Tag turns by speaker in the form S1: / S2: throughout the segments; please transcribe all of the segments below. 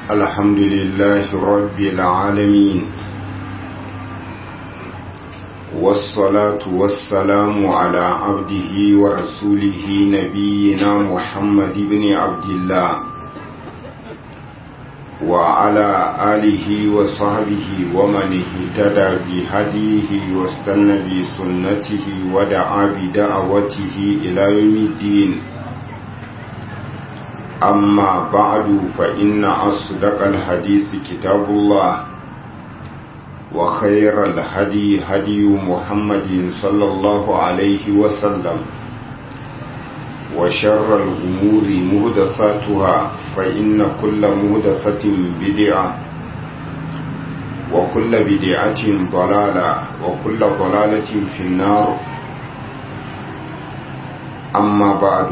S1: الحمد لله رب العالمين والصلاة والسلام على عبده ورسوله نبينا محمد بن عبد الله وعلى آله وصحبه ومن اهتدى بهديه واستنى بسنته ودعا بدعوته إلى يوم الدين أما بعد فإن أصدق الحديث كتاب الله وخير الهدي هدي محمد صلى الله عليه وسلم وشر الأمور مهدثاتها فإن كل مهدثة بدعة وكل بدعة ضلالة وكل ضلالة في النار أما بعد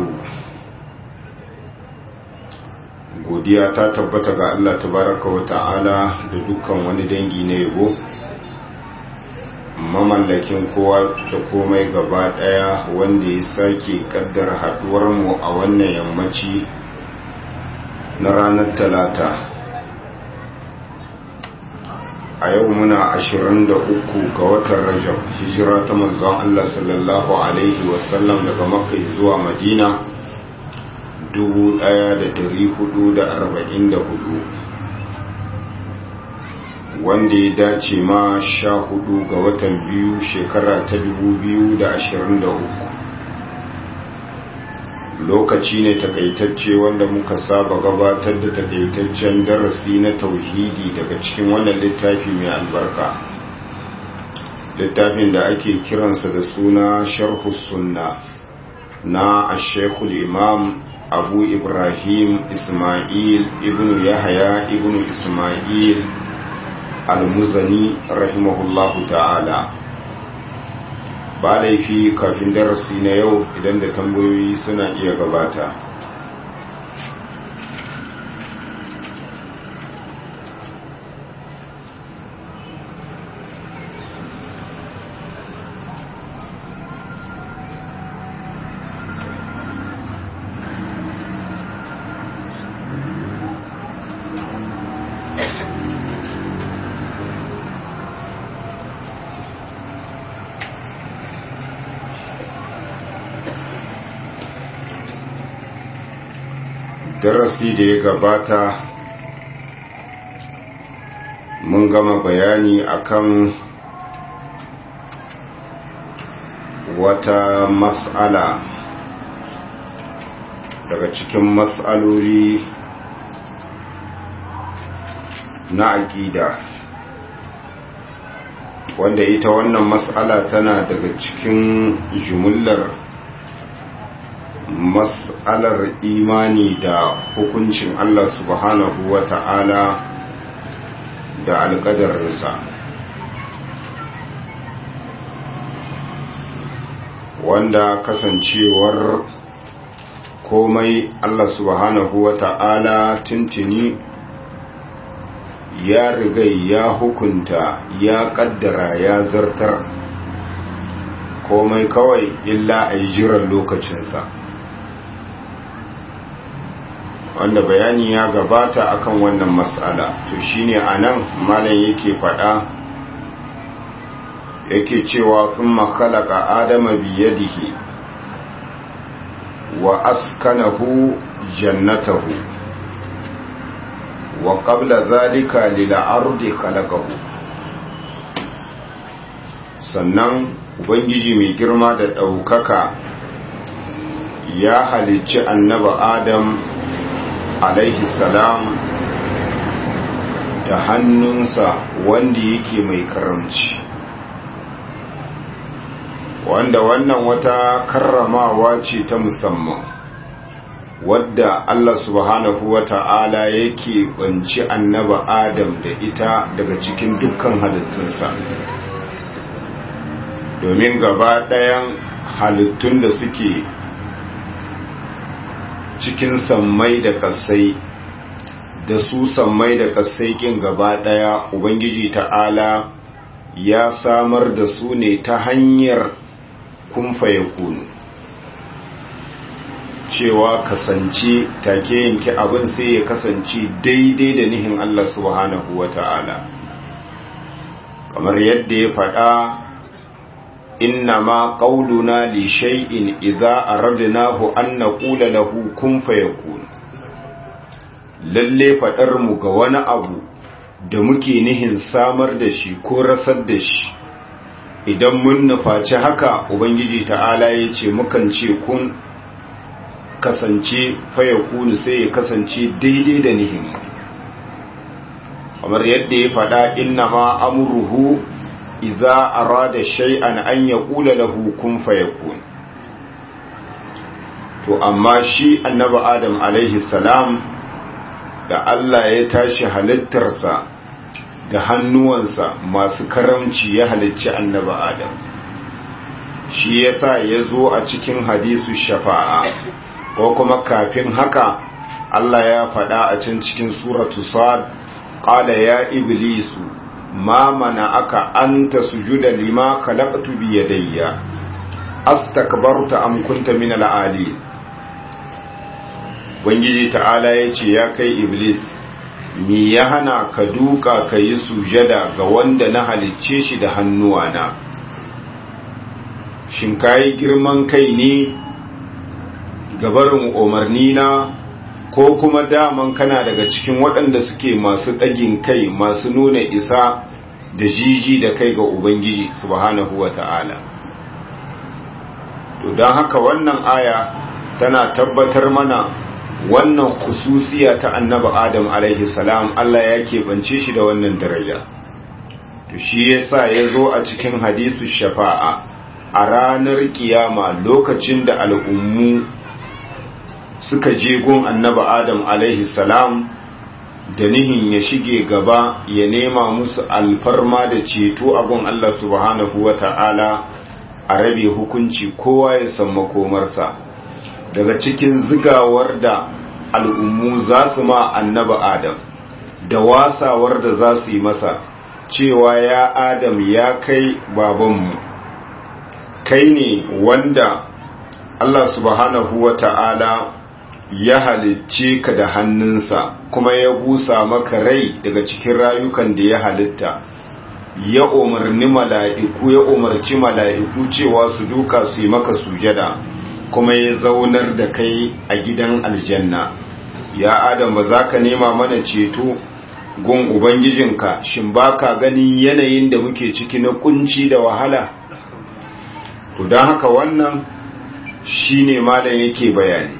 S1: godiya ta tabbata ga Allah tabaraka wa ta'ala da dukkan wani dangi na yabo mamallakin kowa da komai gaba daya wanda ya sake kaddar haduwar mu a wannan yammaci na ranar talata a yau muna 23 ga watan rajab hijira ta manzon Allah sallallahu alaihi wasallam daga makka zuwa madina 1444 wanda ya dace ma sha hudu ga watan biyu shekara ta 2023 lokaci ne takaitacce wanda muka saba gabatar da takaitaccen darasi na tauhidi daga cikin wannan littafi mai albarka littafin da ake kiransa da suna sharhus sunna na ashekul imam abu ibrahim ismail ibn yahaya ibn ismail al-muzani rahimahullahu ta'ala ba laifi kafin darasi na yau idan da tambayoyi suna iya gabata darasi da ya gabata mun gama bayani akan wata mas'ala daga cikin mas'aloli na aƙida wanda ita wannan mas'ala tana daga cikin jumullar mas'alar imani da hukuncin Allah subhanahu wa ta'ala da alƙadarinsa wanda kasancewar komai Allah subhanahu wa ta'ala tuntuni ya rigai ya hukunta ya ƙaddara ya zartar komai kawai illa a yi jiran lokacinsa wanda bayani ya gabata akan wannan mas'ala to shine anan malam yake fada yake cewa thumma khalaqa adama biyadihi wa askanahu jannatahu wa qabla dhalika lil ardi khalaqahu sannan ubangiji mai girma da daukaka ya halicci annabi adam alaihi salam da hannunsa wanda yake mai karamci wanda wannan wata karramawa ce ta musamman wadda Allah subhanahu wa ta'ala yake banci annaba Adam da ita daga cikin dukkan halittunsa domin gaba ɗayan halittun da suke cikin sammai da kasai da su sammai da kasai kin gaba daya ubangiji ta'ala ya samar da su ne ta hanyar kumfa ya kunu cewa kasance take yanke abin sai ya kasance daidai da nihin Allah subhanahu wa ta'ala kamar yadda ya faɗa inna ma ƙaununa li shay'in idza aradnahu an naqula lahu kun fayakun lalle faɗar mu ga wani abu da muke nihin samar da shi ko rasar da shi idan mun nufaci haka ubangiji ta'ala ya ce mukan ce kun kasance fayakunu sai ya kasance daidai da nihin kamar yadda ya faɗa inna ma amruhu idza arada shay'an an yaqula lahu kun fayakun to amma shi annabi adam alaihi salam da Allah ya tashi halittarsa da hannuwansa masu karamci ya halicci annabi adam shi yasa ya zo a cikin hadisu shafa'a ko kuma kafin haka Allah ya faɗa a can cikin suratu sad qala ya iblisu ma mana aka anta sujuda lima khalaqtu bi yadayya astakbarta am kunta min al-ali Ubangiji ta'ala ya ce ya kai Iblis, mi ya hana ka duka ka yi sujada ga wanda na halicce shi da hannuwana. Shin ka yi girman kai ne gabarin umarni na ko kuma daman kana daga cikin waɗanda suke masu ɗagin kai masu nuna isa da jiji da kai ga Ubangiji subhanahu wa ta'ala. To don haka wannan aya tana tabbatar mana wannan kususiya ta annaba adam alaihi salam Allah ya keɓance shi da wannan daraja to shi yasa ya zo a cikin hadisu shafa'a a ranar kiyama lokacin da al'ummu suka je gun annaba adam alaihi salam da nihin ya shige gaba ya nema musu alfarma da ceto a gun Allah subhanahu wa ta'ala a rabe hukunci kowa ya san makomarsa daga cikin zigawar da al'ummu za su ma annaba Adam da wasawar da za su yi masa cewa ya Adam ya kai babanmu kai ne wanda Allah subhanahu wa ta'ala ya halicce ka da hannunsa kuma ya busa maka rai daga cikin rayukan da ya halitta ya umarni mala'iku ya umarci mala'iku cewa su duka su yi maka sujada kuma ya zaunar da kai a gidan aljanna ya adam ba za ka nema mana ceto gun ubangijinka shin ba ka ganin yanayin da muke ciki na kunci da wahala to don haka wannan shi ne malam yake bayani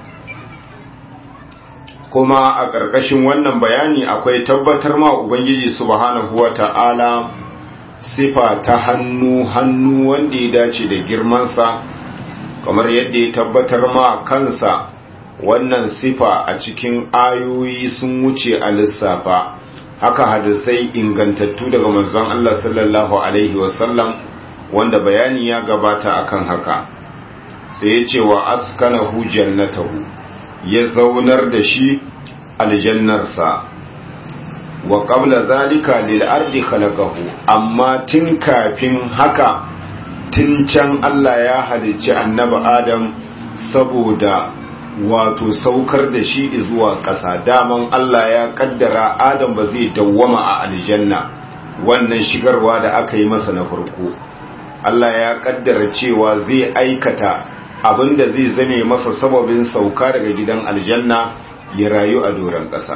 S1: kuma a ƙarƙashin wannan bayani akwai tabbatar ma ubangiji subhanahu wa ta'ala sifa ta hannu hannu wanda ya dace da girmansa kamar yadda ya tabbatar ma kansa wannan sifa a cikin ayoyi sun wuce a lissafa haka hadisai ingantattu daga manzon Allah sallallahu alaihi wasallam wanda bayani ya gabata akan haka sai ya ce wa askanahu jannatahu ya zaunar da shi aljannarsa wa qabla zalika lil ardi khalaqahu amma tun kafin haka tun can Allah ya halicci annabi Adam saboda wato saukar da shi zuwa ƙasa daman Allah ya kaddara Adam ba zai dawwama a aljanna wannan shigarwa da aka yi masa na farko Allah ya kaddara cewa zai aikata abinda zai zame masa sababin sauka daga gidan aljanna ya rayu a doron ƙasa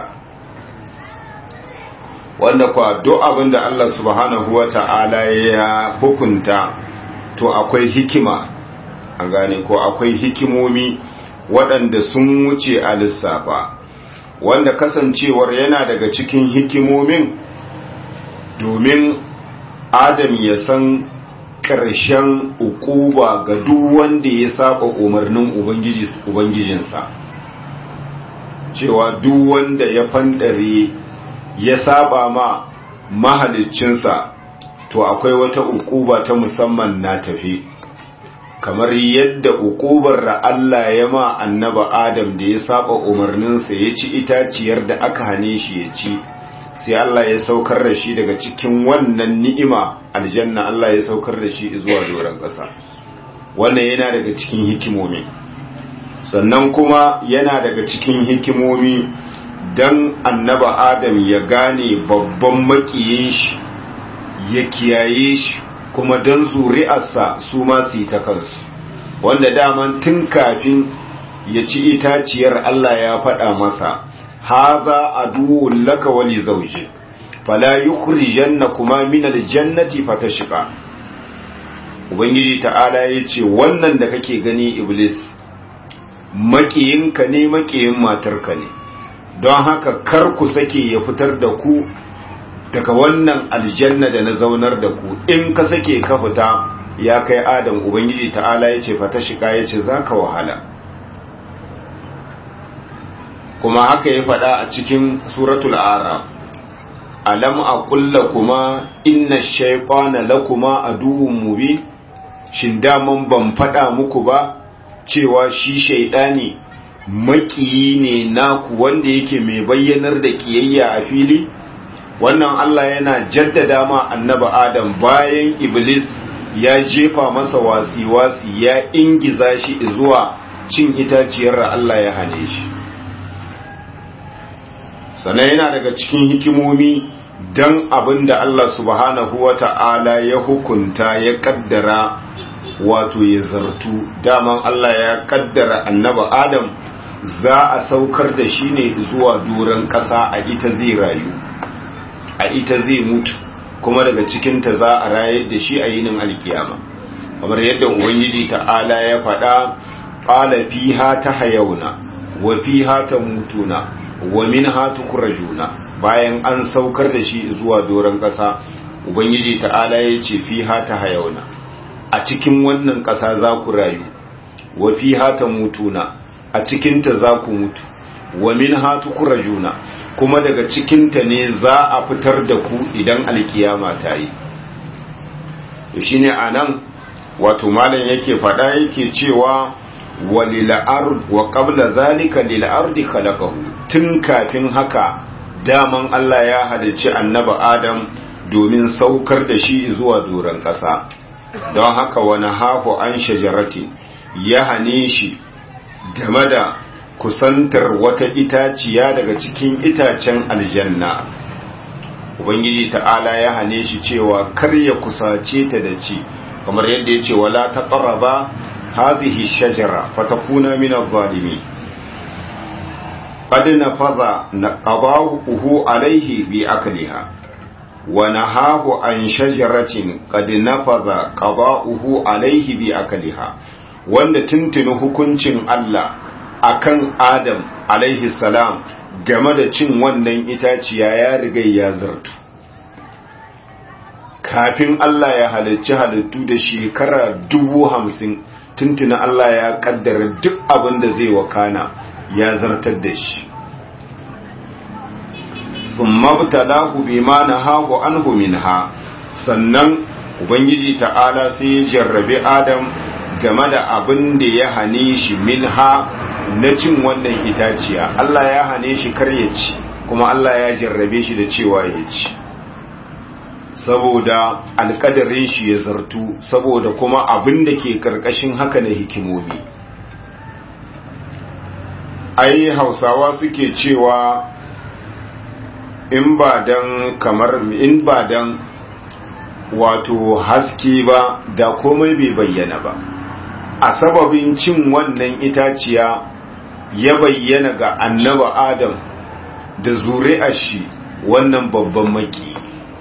S1: wanda kwa duk abinda Allah subhanahu wa ta'ala ya hukunta to akwai hikima an gane ko akwai hikimomi waɗanda sun wuce a lissafa wanda kasancewar yana daga cikin hikimomin domin adam ya san ƙarshen ukuba ga duk wanda ya saba umarnin ubangijinsa cewa duk wanda ya fandare ya saba ma mahaliccinsa to akwai wata ukuba ta musamman na tafi kamar yadda ukubar da Allah ya ma annaba Adam da ya saba umarninsa ya ci itaciyar da aka hane shi ya ci sai Allah ya saukar da shi daga cikin wannan ni'ima aljanna Allah ya saukar da shi zuwa doron ƙasa wannan yana daga cikin hikimomi sannan kuma yana daga cikin hikimomi don annaba adam ya gane babban makiyin shi ya kiyaye shi kuma don zuri'arsa su ma su yi ta kansu wanda daman tun kafin ya ci itaciyar Allah ya faɗa masa haza aduwwun laka wali zauje fala yukhrijannakuma min aljannati fatashqa ubangiji ta'ala yace wannan da kake gani iblis makiyinka ne makiyin matarka ne don haka kar ku sake ya fitar da ku daga wannan aljanna da na zaunar da ku in ka sake ka fita ya kai adam ubangiji ta'ala yace fatashqa yace zaka wahala kuma haka ya faɗa a cikin suratul araf alam aqul lakuma inna shaytana lakuma aduwwun mubin shin daman ban faɗa muku ba cewa shi shaydani makiyi ne naku wanda yake mai bayyanar da kiyayya a fili wannan Allah yana jaddada ma annaba Adam bayan Iblis ya jefa masa wasi-wasi ya ingiza shi zuwa cin itaciyar da Allah ya hane shi sannan yana daga cikin hikimomi don abin da Allah subhanahu wa ta'ala ya hukunta ya kaddara wato ya zartu daman Allah ya kaddara annaba Adam za a saukar da shi ne zuwa doron ƙasa a ita zai rayu a ita zai mutu kuma daga cikinta za a rayar da shi a yinin alkiyama kamar yadda ubangiji ta'ala ya faɗa ƙala fiha ta hayauna wa fiha ta mutuna wa min hatu kurajuna bayan an saukar da shi zuwa doron ƙasa ubangiji ta'ala ya ce fi hata hayauna a cikin wannan ƙasa za ku rayu wa fi hata mutuna a cikinta za ku mutu wa min hatu kurajuna kuma daga cikinta ne za a fitar da ku idan alkiyama ta yi shi ne a nan wato malam yake faɗa yake cewa wa qabla zalika lil ardi khalaqahu tun kafin haka daman Allah ya halicci annaba Adam domin saukar da shi zuwa doron ƙasa don haka wani hafu an shajarati ya hane shi game da kusantar wata itaciya daga cikin itacen aljanna ubangiji ta'ala ya hane shi cewa kar ya kusace ta da ci kamar yadda ya ce wala ta ƙaraba هذه الشجرة فتكون من الظالمين قد نفذ قضاؤه عليه بأكلها ونهاه عن شجرة قد نفذ قضاؤه عليه بأكلها wanda tuntuni hukuncin Allah akan Adam alaihi salam game da cin wannan itaciya ya riga ya zartu kafin Allah ya halicci halittu da shekara dubu hamsin tuntuna Allah ya kaddara duk abin da zai wakana ya zartar da shi thumma btalahu bima nahahu anhu minha sannan ubangiji ta'ala sai ya jarrabi adam game da abin da ya hane shi minha na cin wannan itaciya Allah ya hane shi kar ya ci kuma Allah ya jarrabe shi da cewa ya ci saboda alkadarin shi ya zartu saboda kuma abin da ke karkashin haka na hikimomi ai hausawa suke cewa in ba dan kamar in ba dan wato haske ba da komai bai bayyana ba a sababin cin wannan itaciya ya bayyana ga annaba adam da zuri'ar shi wannan babban maki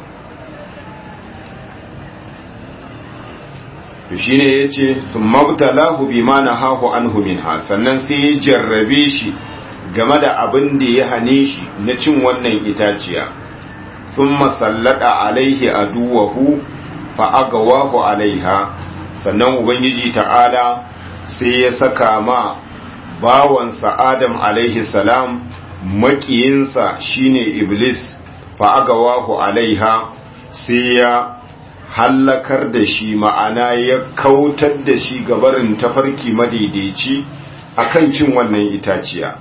S1: to shine yace sumabtalahu bima nahahu anhu minha sannan sai ya jarrabe shi game da abin da ya hane shi na cin wannan itaciya thumma sallada alaihi aduwahu fa agawahu alaiha sannan ubangiji ta'ala sai ya saka ma bawansa adam alaihi salam makiyinsa shine iblis fa agawahu alaiha sai ya hallakar da shi ma'ana ya kautar da shi gabarin tafarki madaidaici akan cin wannan itaciya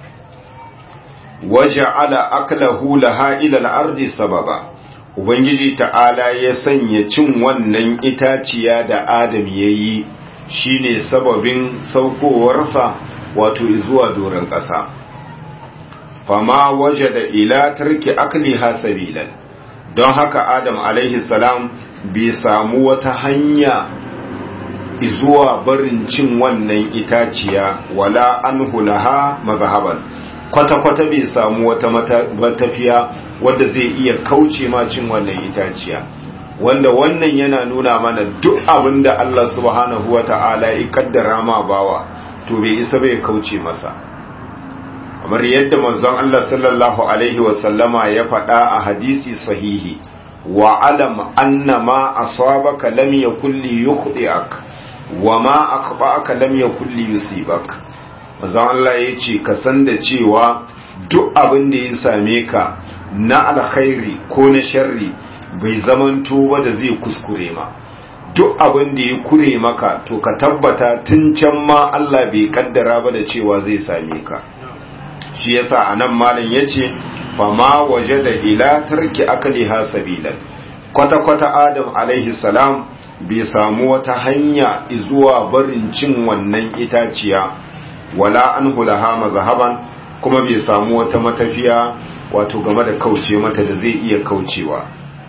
S1: waje ala aklahu laha ila al-ardi sababa ubangiji ta'ala ya sanya cin wannan itaciya da adam yayi shine sababin saukowarsa wato zuwa doron ƙasa fama waje da ila tarki akliha sabilan don haka adam alaihi salam bai samu wata hanya zuwa barin cin wannan itaciya wala an hulaha mazhaban kwata-kwata bai samu wata matafiya wadda zai iya kauce ma cin wannan itaciya wanda wannan yana nuna mana duk abin da Allah subhanahu wa ta'ala ya kaddara ma bawa to bai isa bai kauce masa kamar yadda manzon Allah sallallahu alaihi wasallama ya faɗa a hadisi sahihi wa alam anna ma asabaka lam yakul li yukhdi'ak wa ma akhba'aka lam yakul li yusibak manzon Allah ya ce ka san da cewa duk abin da ya same ka na alkhairi ko na sharri bai zamanto ba da zai kuskure ma duk abin da ya kure maka to ka tabbata tun can ma Allah bai kaddara ba da cewa zai same ka shi yasa anan malam yace fa ma wajada ila tarki akliha sabilan kwata kwata adam alaihi salam bai samu wata hanya zuwa barin cin wannan itaciya wala an hulaha mazhaban kuma bai samu wata matafiya wato game da kauce mata da zai iya kaucewa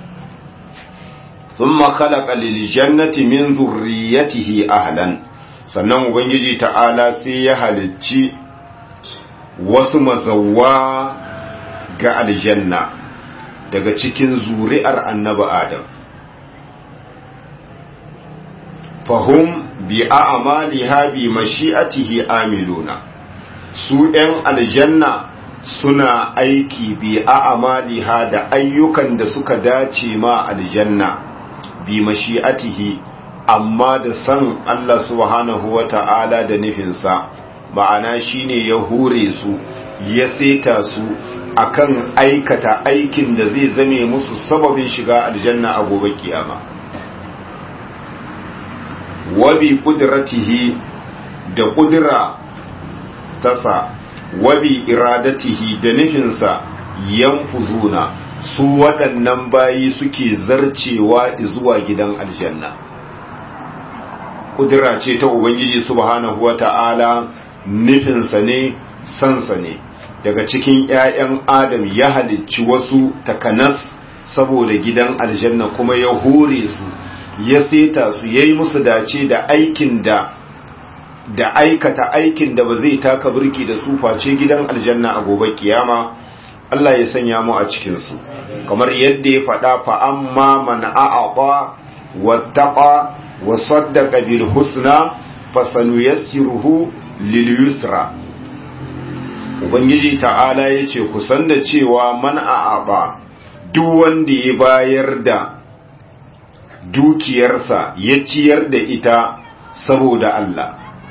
S1: thumma khalaqa lil jannati min zurriyatihi ahlan sannan ubangiji ta'ala sai ya halicci wasu mazawwa ga aljanna daga cikin zuri'ar annabi adam fahum bi a'maliha bi mashi'atihi amiluna su ɗan aljanna suna aiki bi a'maliha da ayyukan da suka dace ma aljanna bi mashi'atihi amma da san Allah subhanahu wata'ala da nufinsa ma'ana shine ya hure su ya seta su akan aikata aikin da zai zame musu sababin shiga aljanna a gobe kiyama wabi kudratihi da kudura tasa wabi iradatihi da nufinsa yanfuzuna su waɗannan bayi suke zarcewa zuwa gidan aljanna kudura ce ta ubangiji subhanahu wata'ala nufinsa ne sansa ne daga cikin 'ya'yan adam ya halicci wasu takanas saboda gidan aljanna kuma ya hure su ya seta su ya yi musu dace da aikin da da aikata aikin da ba zai taka birki da su face gidan aljanna a gobe kiyama Allah ya sanya mu a cikinsu kamar yadda ya faɗa fa amma man a'aqa wattaqa wa saddaqa bil husna fasanuyassiruhu lil yusra ubangiji ta'ala yace ku san da cewa man a'aqa duk wanda ya bayar da dukiyarsa ya ciyar da ita saboda Allah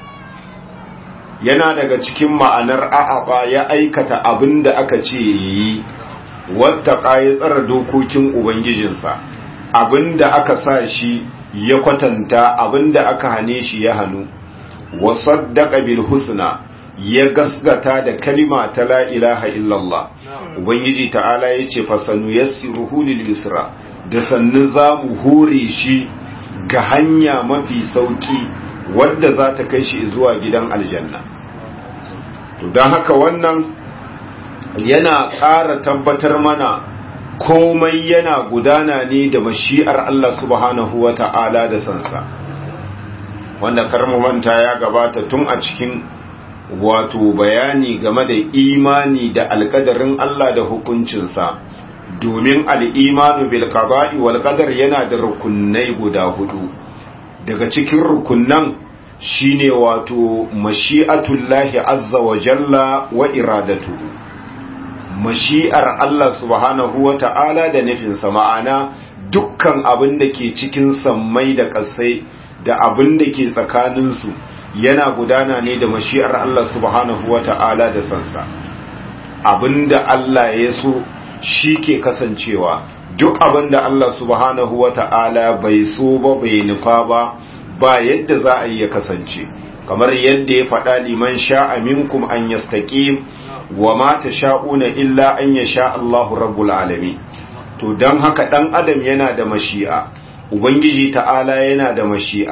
S1: yana daga cikin ma'anar a'aba ya aikata abin da aka ce yi wata ya tsara dokokin ubangijinsa abin da aka sa shi ya kwatanta abin da aka hane shi ya hannu wasaddaqa bil husna ya gasgata da kalima ta la ilaha illallah ubangiji ta'ala yace fasanu yassiruhu lil yusra da sannu za mu hure shi ga hanya mafi sauki wadda za ta kai shi zuwa gidan aljanna to don haka wannan yana ƙara tabbatar mana komai yana gudana ne da mashi'ar Allah subhanahu wa ta'ala da sansa wanda karmu manta ya gabata tun a cikin wato bayani game da imani da alkadarin Allah da hukuncinsa domin al'imanu bil qada'i wal qadar yana da rukunai guda hudu daga cikin rukunnan shine wato mashi'atullahi azza wa jalla wa iradatu mashi'ar Allah subhanahu wa ta'ala da nufinsa ma'ana dukkan abin da ke cikin sammai da ƙasai da abin da ke tsakaninsu yana gudana ne da mashi'ar Allah subhanahu wa ta'ala da sansa abin da Allah ya so shi ke kasancewa duk abin da Allah subhanahu wa ta'ala bai so ba bai nufa ba ba yadda za a yi ya kasance kamar yadda ya faɗa liman sha'a minkum an yastaqim wa ma sha'una illa an yasha Allahu rabbul alamin to dan haka dan adam yana da mashi'a ubangiji ta'ala yana da mashi'a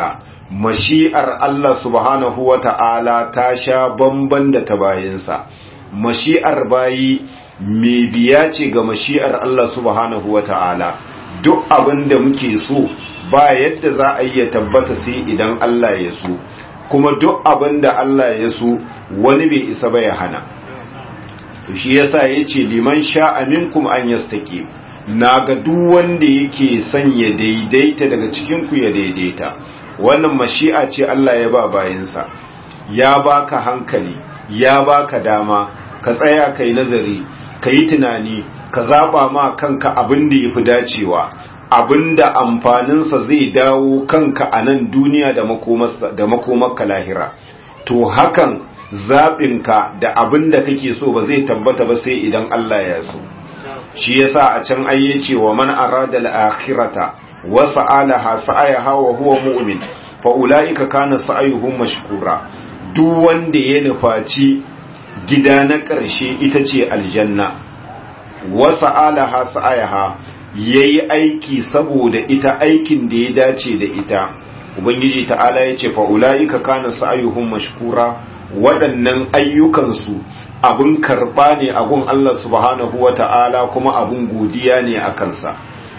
S1: mashi'ar Allah subhanahu wa ta'ala ta sha bamban da ta bayinsa mashi'ar bayi mai biya ce ga mashi'ar Allah subhanahu wa ta'ala duk abin da muke so ba yadda za a iya tabbata sai idan Allah ya so kuma duk abin da Allah ya so wani bai isa ba ya hana shi yasa yace liman sha'a minkum an yastaqim naga duk wanda yake son ya daidaita daga cikin ku ya daidaita wannan mashi'a ce Allah ya ba bayinsa ya baka hankali ya baka dama ka tsaya kai nazari kai tunani ka zaba ma kanka abin da yafi dacewa abinda amfaninsa zai dawo kanka a nan duniya da makomarsa da makomarka lahira to hakan zaɓinka da abin da kake so ba zai tabbata ba sai idan Allah ya so shi yasa a can ayye ce wa man arada al-akhirata wa sa'alaha sa'ayaha wa huwa mu'min fa ulaika kana sa'ayuhum mashkura duk wanda ya nufaci gida na ƙarshe ita ce aljanna wa sa'alaha sa'ayaha yayi aiki saboda ita aikin da ya dace da ita ubangiji ta'ala ya ce fa ulaika kana sa'ayuhum mashkura waɗannan ayyukansu abin karɓa ne a gun Allah subhanahu wa ta'ala kuma abin godiya ne a kansa.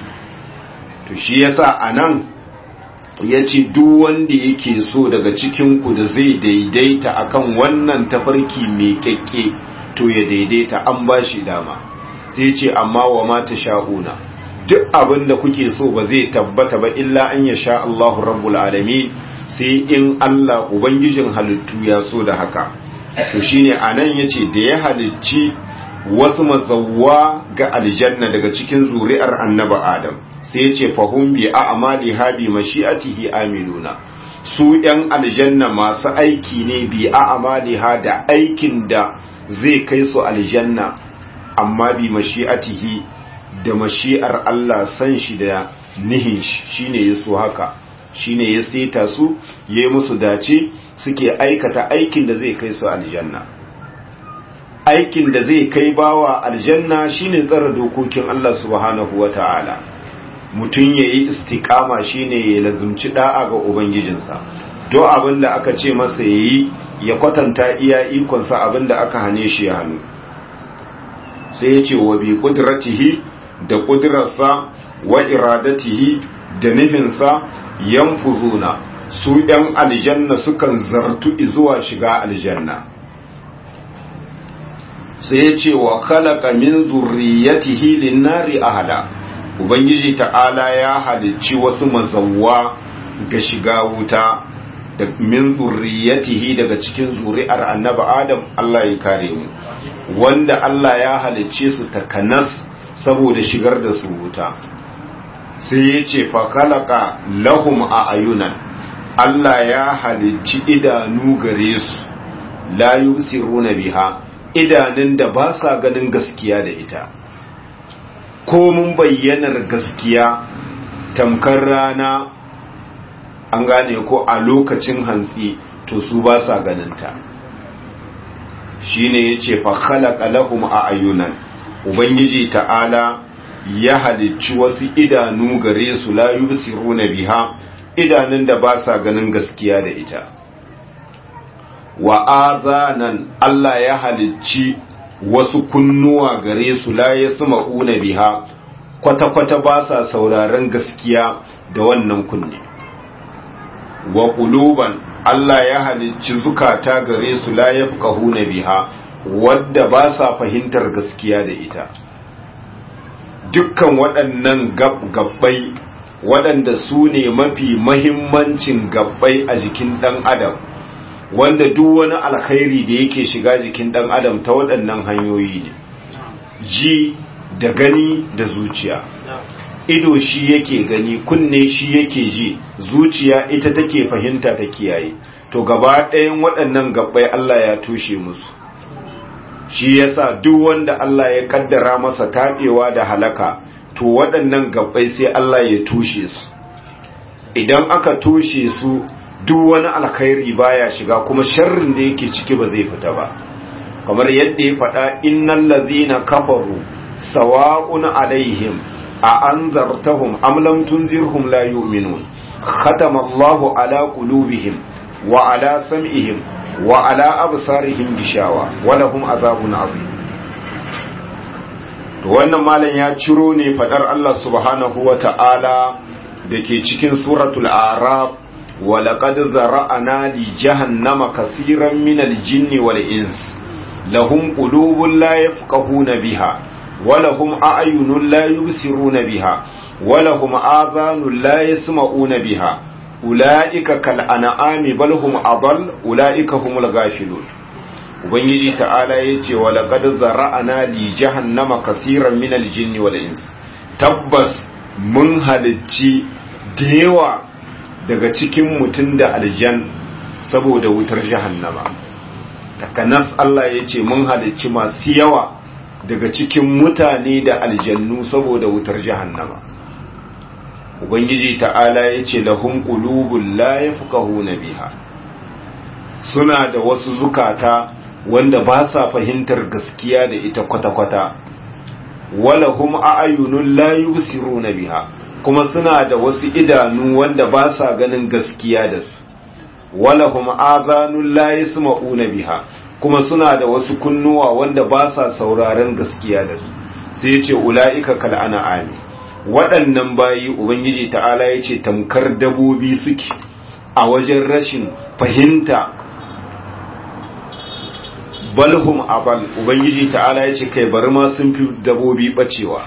S1: To shi yasa a nan ya ce duk wanda yake so daga cikinku da zai daidaita akan wannan tafarki mai kyakke to ya daidaita an ba shi dama sai ce amma wa mata sha'una duk abin da kuke so ba zai tabbata ba illa an ya sha Allahu rabbul alamin sai in Allah Ubangijin halittu ya so da haka to shine anan yace da ya halicci wasu mazawwa ga aljanna daga cikin zuri'ar annaba Adam sai yace fahum bi a'mali habi mashi'atihi amiluna su yan aljanna masu aiki ne bi a'mali ha da aikin da zai kai su aljanna amma bi mashi'atihi da mashi'ar Allah san shi da nihin shi shine yaso haka shine ya seta su ya yi musu dace suke aikata aikin da zai kai su aljanna aikin da zai kai bawa aljanna shine tsara dokokin Allah subhanahu wata'ala mutum ya yi istiƙama shine ya lazumci da'a ga ubangijinsa do abin da aka ce masa ya yi ya kwatanta iya ikonsa abin da aka hane shi ya hannu sai ya ce wa bi kudratihi da kudrarsa wa iradatihi da nufinsa yanfuzuna su ‘yan aljanna sukan zartu zuwa shiga aljanna sai ya ce wa kalaka min zurriyatihi linnari ahada ubangiji ta'ala ya halicci wasu mazawwa ga shiga wuta da min zurriyatihi daga cikin zuri'ar annabi adam Allah ya kare mu wanda Allah ya halicce su takanas saboda shigar da su wuta sai ya ce fakalaka lahum a ayunan Allah ya halicci idanu gare su la yusiruna biha idanun da ba sa ganin gaskiya da ita ko mun bayyanar gaskiya tamkar rana an gane ko a lokacin hantsi to su ba sa ganinta shine yace fakalaka lahum a ayunan ubangiji ta'ala ya halicci wasu idanu gare su la yubsiruna biha idanun da ba sa ganin gaskiya da ita wa azanan Allah ya halicci wasu kunnuwa gare su la yasma'una biha kwata-kwata ba sa sauraron gaskiya da wannan kunne wa quluban Allah ya halicci zukata gare su la yafqahuna biha wadda ba sa fahimtar gaskiya da ita dukkan waɗannan gabbai waɗanda su ne mafi mahimmancin gabbai a jikin ɗan adam wanda duk wani alkhairi da yake shiga jikin ɗan adam ta waɗannan hanyoyi ne ji da gani da zuciya ido shi yake gani kunne shi yake ji zuciya ita take fahimta ta kiyaye to gaba ɗayan waɗannan gabbai Allah ya tushe musu shi yasa duk wanda Allah ya kaddara masa taɓewa da halaka to waɗannan gabbai sai Allah ya tushe su idan aka tushe su duk wani alkhairi baya shiga kuma sharrin da yake ciki ba zai fita ba kamar yadda ya faɗa innal ladhina kafaru sawa'un alaihim a anzartahum am lam tunzirhum la yu'minun khatama Allahu ala qulubihim wa ala sam'ihim wa ala absarihim gishawa wa lahum azabun azim to wannan malam ya ciro ne fadar Allah subhanahu wa ta'ala dake cikin suratul a'raf wa laqad zara'ana li jahannama kaseeran minal jinni wal ins lahum qulubun la yafqahuna biha wa lahum a'yunun la yubsiruna biha wa lahum adhanun la yasma'una biha ulaika kal an'ami bal hum adall ulaika humul ghafilun ubangiji ta'ala yace wa laqad zara'ana li jahannama kaseeran minal jinni wal ins tabbas mun halicci dewa daga cikin mutum da aljan saboda wutar jahannama takanas Allah ya ce mun halicci masu yawa daga cikin mutane da aljannu saboda wutar jahannama ubangiji ta'ala ya ce lahum qulubul la yafqahuna biha suna da wasu zukata wanda ba sa fahimtar gaskiya da ita kwata-kwata walahum a'yunun la yubsiruna biha kuma suna da wasu idanu wanda ba sa ganin gaskiya da su walahum azanun la yasma'una biha kuma suna da wasu kunnuwa wanda ba sa sauraron gaskiya da su sai ce ula'ika kal an'ami waɗannan bayi ubangiji ta'ala yace tamkar dabobi suke a wajen rashin fahimta balhum abal ubangiji ta'ala yace kai bari ma sun fi dabobi bacewa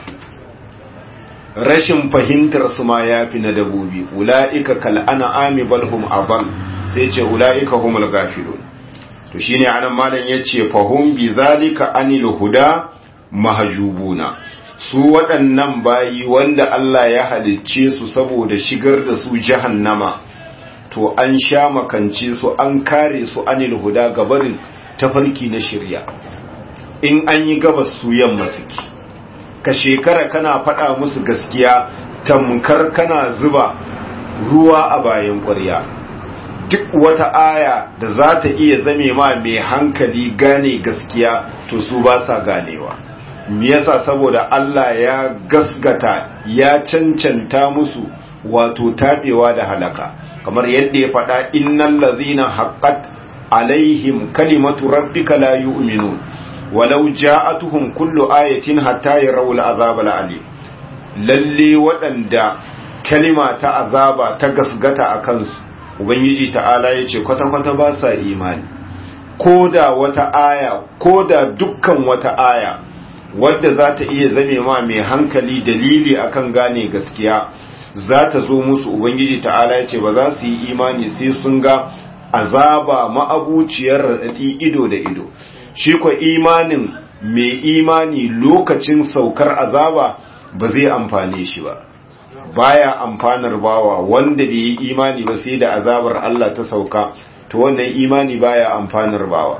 S1: rashin fahimtar su ma yafi na dabobi ula'ika kal an'ami balhum abal sai ce ula'ika humul gafilun to shine anan malam yace fahum bi zalika anil huda mahjubuna su waɗannan bayi wanda Allah ya halicce su saboda shigar da su jahannama to an sha makance su an kare su anil huda gabarin tafarki na shirya in an yi gabas su yamma suke ka shekara kana faɗa musu gaskiya tamkar kana zuba ruwa a bayan ƙwarya duk wata aya da za ta iya zame ma mai hankali gane gaskiya to su ba sa ganewa me yasa saboda Allah ya gasgata ya cancanta musu wato tabewa da halaka kamar yadda ya faɗa innal ladzina haqqat alaihim kalimatu rabbika la yu'minun walau ja'atuhum kullu ayatin hatta yarawul azab al'alim lalle waɗanda kalima ta azaba ta gasgata a kansu ubangiji ta'ala ya ce kwata-kwata ba sa imani ko da wata aya ko da dukkan wata aya wadda za ta iya zame ma mai hankali dalili akan gane gaskiya za ta zo musu ubangiji ta'ala ya ce ba za su yi imani sai sun ga azaba ma'abuciyar raɗaɗi ido da ido shi kwa imanin mai imani lokacin saukar azaba ba zai amfane shi ba baya amfanar bawa wanda bai yi imani ba sai da azabar Allah ta sauka to wannan imani baya amfanar bawa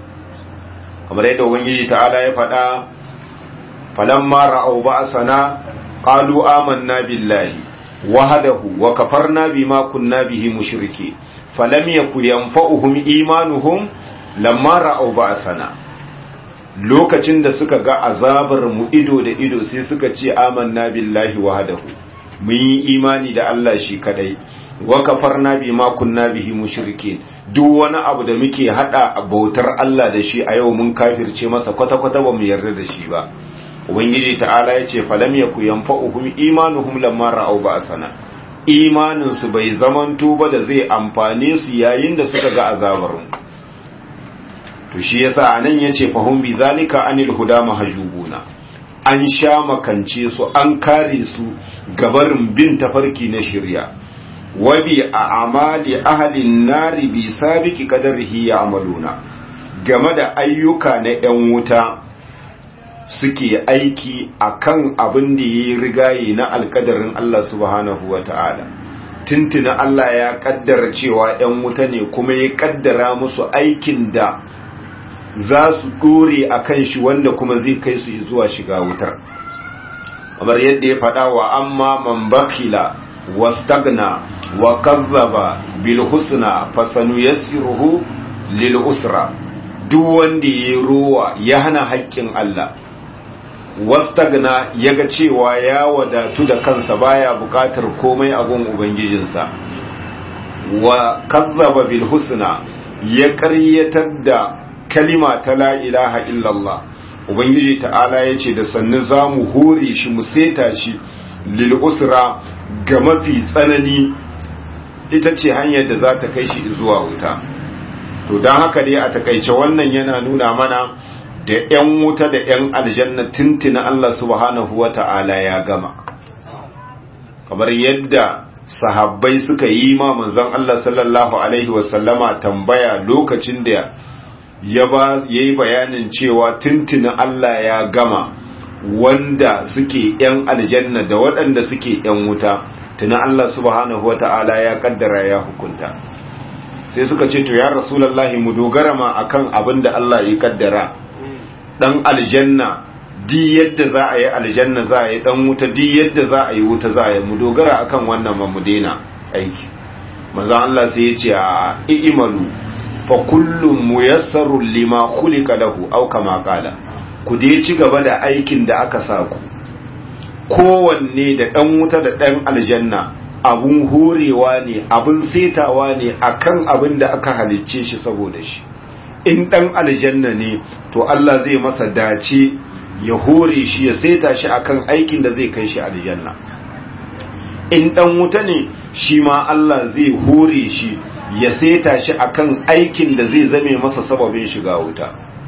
S1: kamar yadda ubangiji ta'ala ya faɗa falamma ra'aw ba'sana qalu amanna billahi wahdahu wa kafarna bima kunna bihi mushriki falam yakun yanfa'uhum imanuhum lamma ra'aw ba'sana lokacin da suka ga azabar mu ido da ido sai suka ce amanna billahi wahdahu mun yi imani da Allah shi kadai wa kafarna bima kunna bihi mushrikin duk wani abu da muke hada bautar Allah da shi a yau mun kafirce masa kwata kwata ba mu yarda da shi ba ubangiji ta'ala yace falam yaku yanfa'uhum imanuhum lamma ra'aw ba'sana imanin su bai zamanto ba da zai amfane su yayin da suka ga azabar mu to shi yasa anan yace fahum bi zalika anil huda mahjubuna an sha makance su an kare su gabarin bin tafarki na shirya wabi a amali ahalin nari bi sabiki kadarihi ya amaluna game da ayyuka na 'yan wuta suke aiki akan abin da ya rigaye na alkadarin Allah subhanahu wa ta'ala tuntuna Allah ya kaddara cewa 'yan wuta ne kuma ya kaddara musu aikin da za su dore a kan shi wanda kuma zai kai su zuwa shiga wutar kamar yadda ya faɗa wa amma man bakila wastagna wa kazzaba bil husna fasanu yassiruhu lil usra duk wanda ya rowa ya hana haƙƙin Allah wastagna yaga cewa ya wadatu da kansa baya bukatar komai a gun ubangijinsa wa kazzaba bil husna ya ƙaryatar da kalima ta la ilaha illallah ubangiji ta'ala ya ce da sannu za mu hore shi mu seta shi lil usra ga mafi tsanani ita ce hanyar da za ta kai shi zuwa wuta to don haka dai a takaice wannan yana nuna mana da 'yan wuta da 'yan aljanna tuntuna Allah subhanahu wa ta'ala ya gama kamar yadda sahabbai suka yi ma manzon Allah sallallahu alaihi wasallama tambaya lokacin da ya ba yayi bayanin cewa tuntuna Allah ya gama wanda suke 'yan aljanna da waɗanda suke 'yan wuta tuna Allah subhanahu wa ta'ala ya kaddara ya hukunta sai suka ce to ya rasulullahi mu dogara ma akan abin da Allah ya kaddara dan aljanna di yadda za a yi aljanna za a yi dan wuta di yadda za a yi wuta za a yi mu dogara akan wannan ba mu daina aiki manzo Allah sai ya ce a i'malu fa kullum muyassarun lima khuliqa lahu aw kama qala ku dai ci gaba da aikin da aka sa ku kowanne da dan wuta da dan aljanna abun horewa ne abun setawa ne akan abin da aka halicce shi saboda shi in dan aljanna ne to Allah zai masa dace ya hore shi ya seta shi akan aikin da zai kai shi aljanna in dan wuta ne shi ma Allah zai hore shi ya seta shi akan aikin da zai zame masa sababin shiga wuta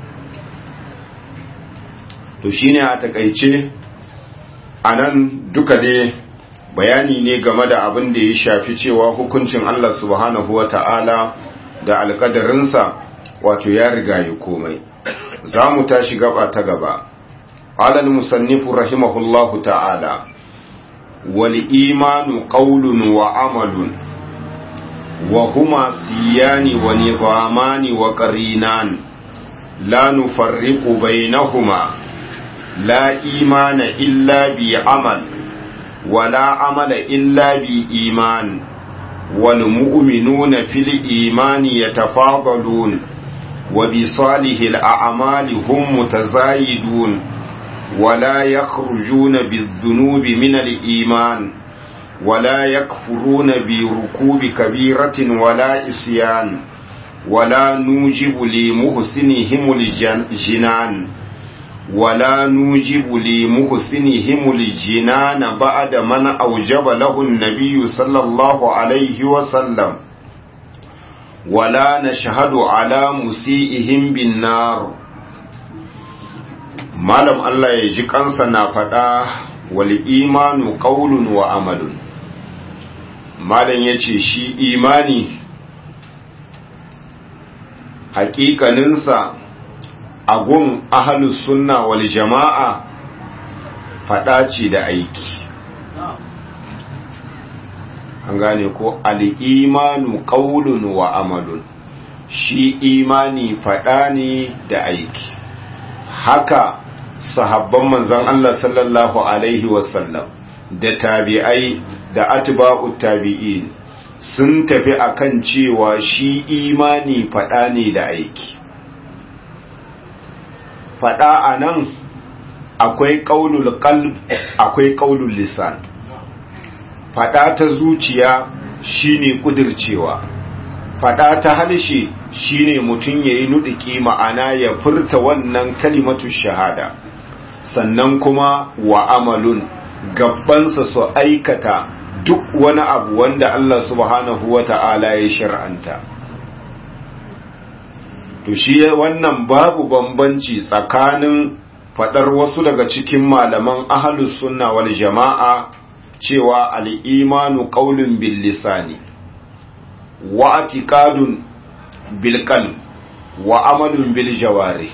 S1: to shine a takaice anan duka ne bayani ne game da abin da ya shafi cewa hukuncin Allah subhanahu wata'ala da alkadarinsa wato ya riga ya komai za mu tashi gaba ta gaba alal musannifu rahimahullahu ta'ala wal imanu qawlun wa amalun wa huma siyani wa nizamani wa qarinan la nufarriqu bainahuma la imana illa bi amal ولا عمل إلا بإيمان والمؤمنون في الإيمان يتفاضلون وبصالح الأعمال هم متزايدون ولا يخرجون بالذنوب من الإيمان ولا يكفرون بركوب كبيرة ولا إسيان ولا نوجب لمحسنهم الجنان ولا نوجب لمحسنهم الجنان بعد من أوجب له النبي صلى الله عليه وسلم ولا نشهد على مسيئهم بالنار malam Allah ya ji kansa na faɗa wal imanu qaulun wa amalun malam yace shi imani haƙiƙaninsa agun ahalus sunna wal jama'a faɗa ce da aiki an gane ko al'imanu ƙaulun wa amalun shi imani faɗa ne da aiki haka sahabban manzan Allah sallallahu Alaihi wasallam da tabi'ai da atba'ut tabi'in sun tafi akan cewa shi imani faɗa ne da aiki faɗa a nan akwai ƙaunul qalb akwai ƙaunul lisan faɗa ta zuciya shine kudircewa faɗa ta harshe shine mutum yayi nudiki ma'ana ya furta wannan kalimatu shahada sannan kuma wa amalun gabbansa su aikata duk wani abu wanda Allah subhanahu wata'ala ya shar'anta to shi wannan babu bambanci tsakanin fadar wasu daga cikin malaman ahlus sunna wal jama'a cewa al-imanu qaulun bil lisani wa i'tiqadun bil qalb wa amalun bil jawari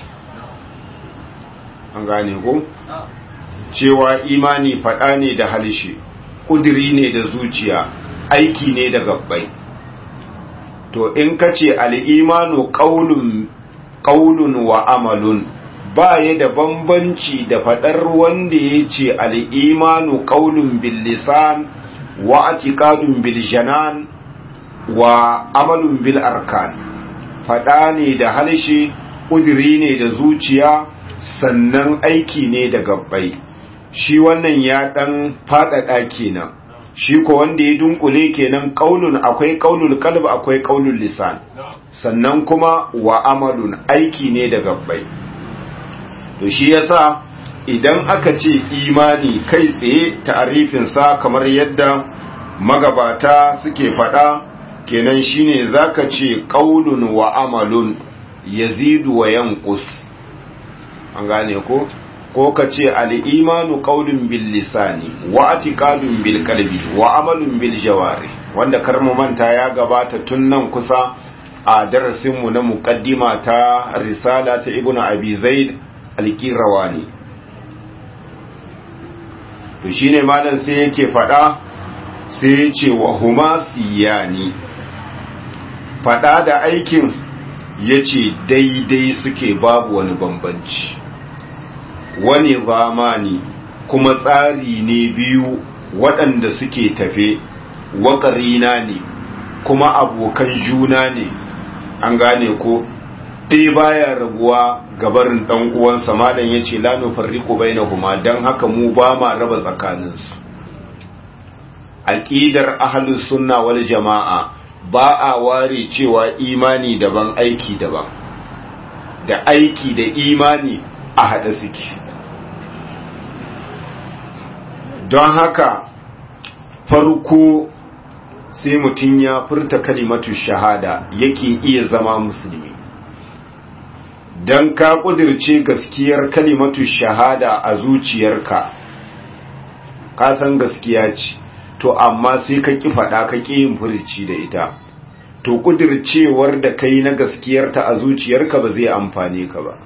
S1: an gane ko cewa imani fada ne da halshe kudiri ne da zuciya aiki ne da gabbai to in ka ce al'imanu ƙaulun wa amalun ba ya da bambanci da faɗar wanda ya ce al'imanu ƙaulun billisan wa atikadun biljanan wa amalun bil arkan faɗa ne da halshe ƙudiri ne da zuciya sannan aiki ne da gabbai shi wannan ya dan fadada kenan shi ko wanda ya dunkule kenan qaulun akwai qaulul qalb akwai qaulul lisan sannan kuma wa amalun aiki ne da gabbai to shi yasa idan aka ce imani kai tsaye ta'arifin sa kamar yadda magabata suke fada kenan shine zaka ce qaulun wa amalun yazidu wa yanqus an gane ko ko ka ce al'imanu ƙaunin bil lisani wa atiƙadun bil kalbi wa amalin bil jawari wanda karmu manta ya gabata tun nan kusa a darasinmu na muƙaddima ta risala ta ibn abi zaid alƙirawani to shine malam sai yake faɗa sai ya ce wa huma siyani faɗa da aikin ya ce daidai suke babu wani bambanci wani zamani kuma tsari ne biyu waɗanda suke tafe waƙarina ne kuma abokan juna ne an gane ko ɗaya baya rabuwa gabarin ɗan uwansa malam ya ce lanu farriku bai na kuma don haka mu ba ma raba tsakaninsu aƙidar ahalus sunna wal jama'a ba a ware cewa imani daban aiki daban da aiki da imani a haɗe suke don haka farko sai mutum ya furta kalimatu shahada yake iya zama musulmi don ka ƙudirce gaskiyar kalimatu shahada a zuciyarka ka san gaskiya ce to amma sai ka ƙi faɗa ka ƙi yin furici da ita to ƙudircewar da kai na gaskiyarta a zuciyarka ba zai amfane ka ba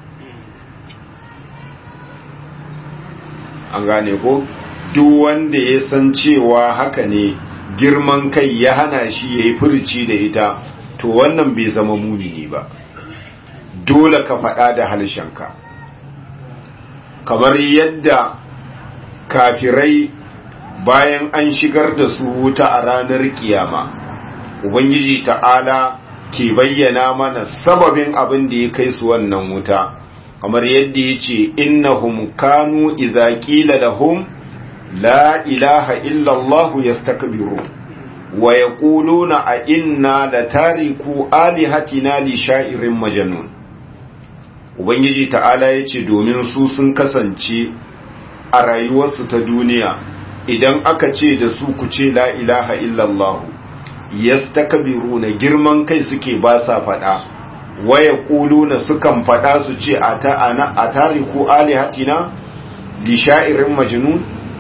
S1: an gane ko duk wanda ya san cewa haka ne girman kai ya hana shi ya yi furici da ita to wannan bai zama mumini ba dole ka faɗa da halshenka kamar yadda kafirai bayan an shigar da su wuta a ranar kiyama ubangiji ta'ala ke bayyana mana sababin abin da ya kai su wannan wuta kamar yadda ya ce innahum kanu idza qila lahum la ilaha illa allah yastakbiru wa yaquluna a inna latariku alihatina li sha'irin majnun ubangiji ta'ala yace domin su sun kasance a rayuwarsu ta duniya idan aka ce da su ku ce la ilaha illallah yastakbiruna girman kai suke ba sa fada waya kuluna sukan fada su ce a ta ana a tariku alihatina li sha'irin majnun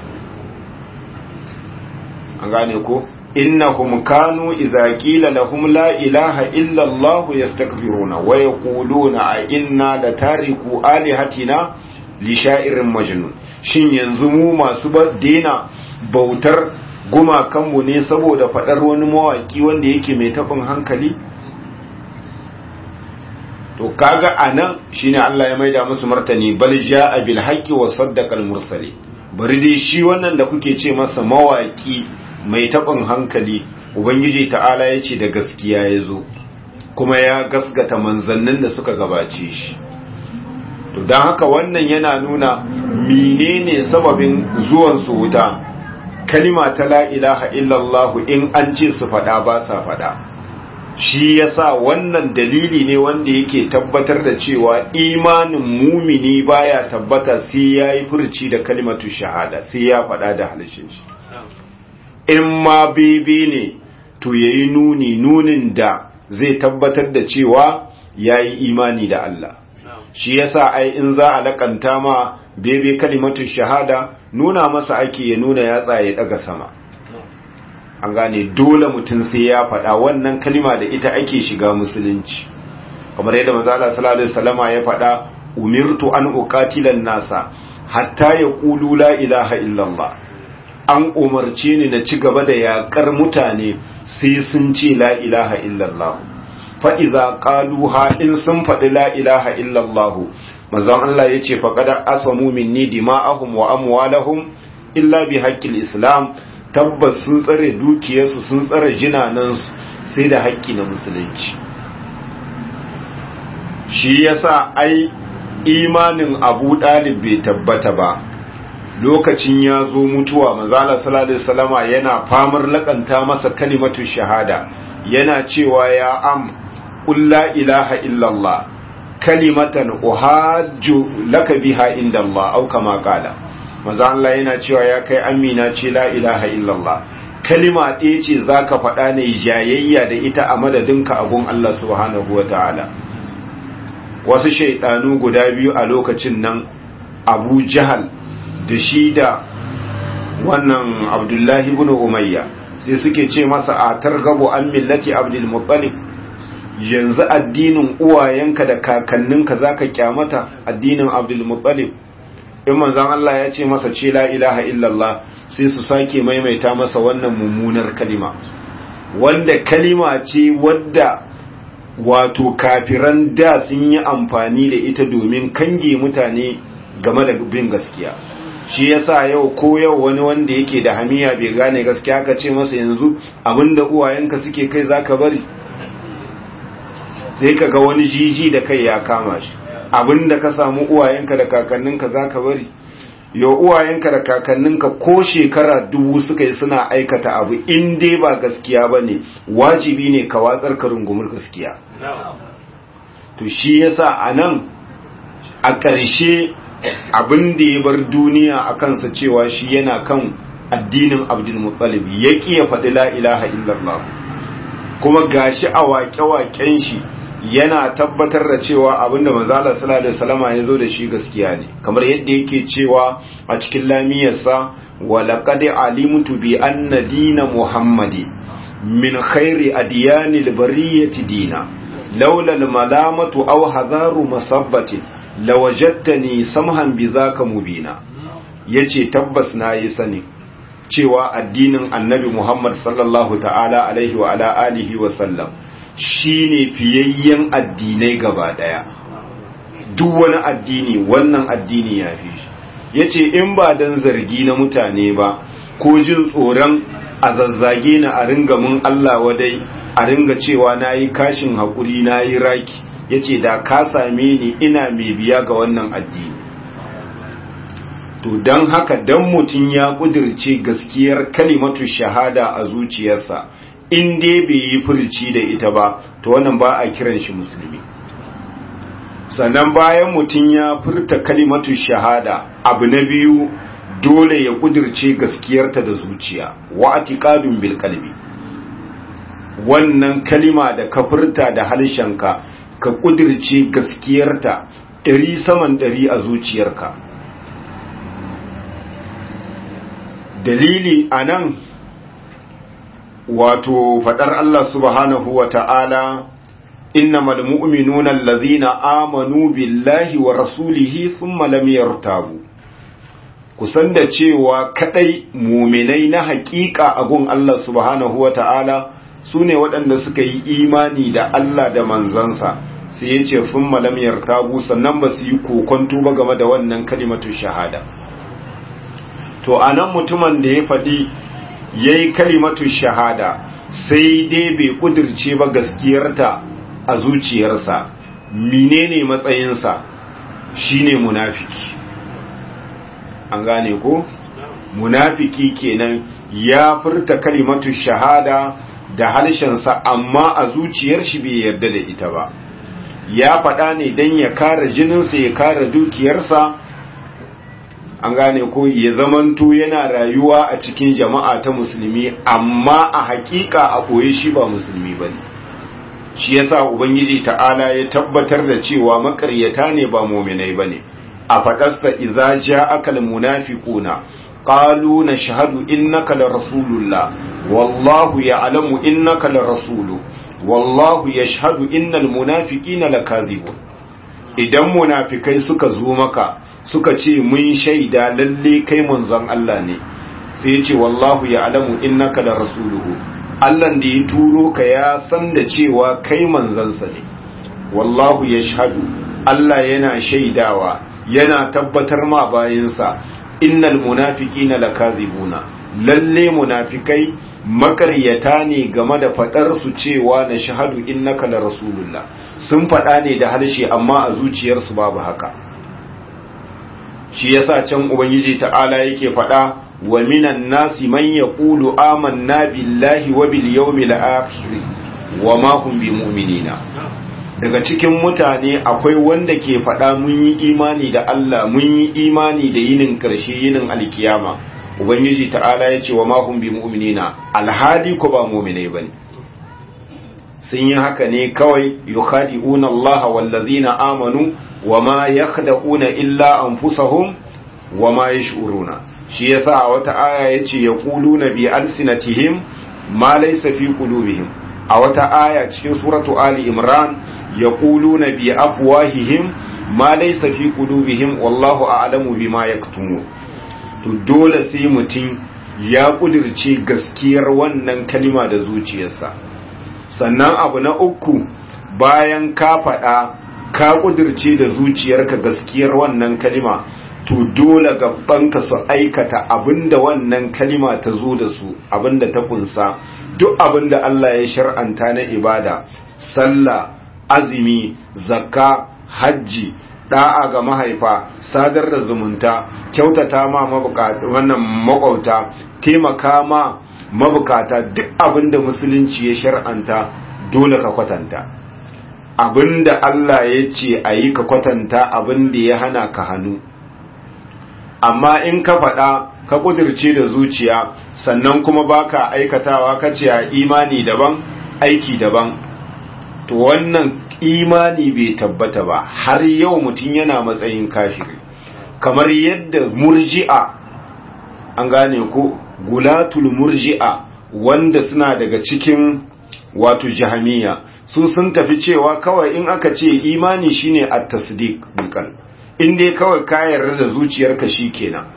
S1: an gane ko innahum kanu idza qila lahum la ilaha illa allah yastakbiruna wa yaquluna a inna la tariku alihatina li sha'irin majnun shin yanzu mu masu dena bautar gumakanmu ne saboda faɗar wani mawaki wanda yake mai taɓin hankali to kaga anan shine Allah ya maida musu martani bal jaa bil haqqi wa saddaqa al mursali bari dai shi wannan da kuke ce masa mawaki mai taɓin hankali ubangiji ta'ala ya ce da gaskiya ya zo kuma ya gasgata manzannin da suka gabace shi to don haka wannan yana nuna menene sababin zuwan su wuta kalima ta la ilaha illallah in an ce su faɗa ba sa faɗa shi yasa wannan dalili ne wanda yake tabbatar da cewa imanin mumini baya tabbata sai ya yi furci da kalimatu shahada sai ya faɗa da halishin shi in ma bebe ne to ya yi nuni nunin da zai tabbatar da cewa ya yi imani da Allah shi yasa ai in za a lakanta ma bebe kalimatu shahada nuna masa ake ya nuna yatsa ya daga sama an gane dole mutum sai ya faɗa wannan kalima da ita ake shiga musulunci kamar yadda manzo Allah sallallahu alaihi wasallama ya faɗa umirtu an uqatila nasa hatta yaqulu la ilaha illallah an umarce ni na ci gaba da yakar mutane sai sun ce la ilaha illallah fa iza qaluha in sun faɗi la ilaha illallah manzon Allah yace faqad asamu minni dima'ahum wa amwalahum illa bi haqqil islam tabbas sun tsare dukiyarsu sun tsare jinanansu sai da haƙƙi na musulunci shi yasa ai imanin abu ɗalib bai tabbata ba lokacin ya zo mutuwa manzala sallallahu salama yana famar lakanta masa kalimatu shahada yana cewa ya am la ilaha illallah kalimatan uhajju laka biha inda Allah au kama qala manzo Allah yana cewa ya kai amina ce la ilaha illallah kalima ɗaya ce zaka faɗa ne jayayya da ita a madadinka abun Allah subhanahu wataala wasu shaidanu guda biyu a lokacin nan Abu Jahal da shi da wannan Abdullahi ibn Umayya sai suke ce masa a targabu an millati Abdul Muttalib yanzu addinin uwayenka da kakanninka zaka kyamata addinin Abdul Muttalib in manzon Allah ya ce masa ce la ilaha illallah sai su sake maimaita masa wannan mummunar kalima wanda kalima ce wadda wato kafiran da sun yi amfani da ita domin kange mutane game da bin gaskiya shi yasa yau ko yau wani wanda yake da hamiya bai gane gaskiya ka ce masa yanzu abinda uwayenka suke kai zaka bari sai ka ga wani jiji da kai ya kama shi abinda ka samu uwayenka da kakanninka zaka bari yau uwayenka da kakanninka ko shekara dubu suka yi suna aikata abu in dai ba gaskiya ba ne wajibi ne ka watsar ka rungumar gaskiya to shi yasa a nan a ƙarshe abin da ya bar duniya a kansa cewa shi yana kan addinin abdulmuttalib ya ƙi ya faɗi la ilaha illallah kuma gashi a waƙe-waƙen shi yana tabbatar da cewa abinda manzala sallallahu alaihi wasallama ya zo da shi gaskiya ne kamar yadda yake cewa a cikin lamiyarsa wa laqad alimtu bi anna dina muhammadi min khairi adyanil bariyati dina laula al malamatu aw hadaru masabbati lawajadtani samhan bidhaka mubina yace tabbas na yi sani cewa addinin annabi muhammad sallallahu ta'ala alaihi wa ala alihi wa sallam shi ne fiyayyen addinai gaba ɗaya duk wani addini wannan addini ya fi shi ya ce in ba don zargi na mutane ba ko jin tsoron a zazzage na a ringa mun Allah wadai a ringa cewa na yi kashin haƙuri na yi raki ya ce da ka same ni ina mai biya ga wannan addini to don haka don mutum ya ƙudirce gaskiyar kalimatu shahada a zuciyarsa in dai bai yi furci da ita ba to wannan ba a kiran shi musulmi sannan bayan mutum ya furta kalimatu shahada abu na biyu dole ya kudirce gaskiyarta da zuciya wa atiqadun bil qalbi wannan kalima da ka furta da halshenka ka kudirce gaskiyarta ɗari saman ɗari a zuciyarka dalili anan wato fadar Allah subhanahu wa ta'ala innamal mu'minuna allazina amanu billahi wa rasulihi thumma lam yartabu kusan da cewa kadai muminai na hakika a gun Allah subhanahu wa ta'ala sune waɗanda suka yi imani da Allah da manzansa sai ya ce thumma lam yartabu sannan ba su yi kokonto ba game da wannan kalimatu shahada to anan mutumin da ya faɗi ya yi kalimatu shahada sai dai bai kudirce ba gaskiyarta a zuciyarsa menene matsayinsa shine munafiki an gane ko munafiki kenan ya furta kalimatu shahada da harshensa amma a zuciyar shi bai yarda da ita ba ya faɗa ne don ya kare jininsa ya kare dukiyarsa an gane ko ya zamanto yana rayuwa a cikin jama'a ta musulmi amma a hakika a ɓoye shi ba musulmi ba ne shi yasa ubangiji ta'ala ya tabbatar da cewa makaryata ne ba muminai ba ne a faɗasta idza ja'aka almunafiquna qalu nashhadu innaka la rasulullah wallahu ya'lamu innaka la rasulu wallahu yashhadu innal munafiqina lakazibun idan munafikai suka zo maka suka ce mun shaida lalle kai manzon Allah ne sai ya ce wallahu ya alamu innaka da rasuluhu Allah da ya turo ka ya san da cewa kai manzansa ne wallahu ya shahadu Allah yana shaidawa yana tabbatar ma bayinsa innal munafiqina lakazibuna lalle munafikai makaryata ne game da fadar su cewa na shahadu innaka la rasulullah sun fada ne da harshe amma a zuciyarsu babu haka shi yasa can ubangiji ta'ala yake faɗa wa minan nasi man yaqulu amanna billahi wa bil yawmil akhir wa ma hum bimu'minina daga cikin mutane akwai wanda ke faɗa mun yi imani da Allah mun yi imani da yinin karshe yinin alkiyama ubangiji ta'ala ya ce wa ma hum bimu'minina alhali ko ba mu'minai bane sun yi haka ne kawai yukhadi'una Allah wallazina amanu wa ma yakhda'una illa anfusahum wa ma yash'uruna shi yasa a wata aya yace yaquluna bi alsinatihim ma laysa fi qulubihim a wata aya cikin suratu ali imran yaquluna bi afwahihim ma laysa fi qulubihim wallahu a'lamu bima yaktumun to dole sai mutum ya kudirce gaskiyar wannan kalima da zuciyarsa sannan abu na uku bayan ka faɗa ka kudirce da zuciyarka gaskiyar wannan kalima to dole gabanka su aikata abinda wannan kalima ta zo da su abinda ta kunsa duk abinda Allah ya shar'anta na ibada sallah azumi zakka hajji da'a ga mahaifa sadar da zumunta kyautata ma mabukata wannan makwauta taimaka ma mabukata duk abinda musulunci ya shar'anta dole ka kwatanta abinda Allah ya ce a yi ka kwatanta abinda ya hana ka hannu amma in ka faɗa ka ƙudirce da zuciya sannan kuma baka aikatawa ka ce a imani daban aiki daban to wannan imani bai tabbata ba har yau mutum yana matsayin kafiri kamar yadda murji'a an gane ko gulatul murji'a wanda suna daga cikin wato jahamiya su sun tafi cewa kawai in aka ce imani shine at-tasdiq bil in dai kawai ka yarda da zuciyarka shikenan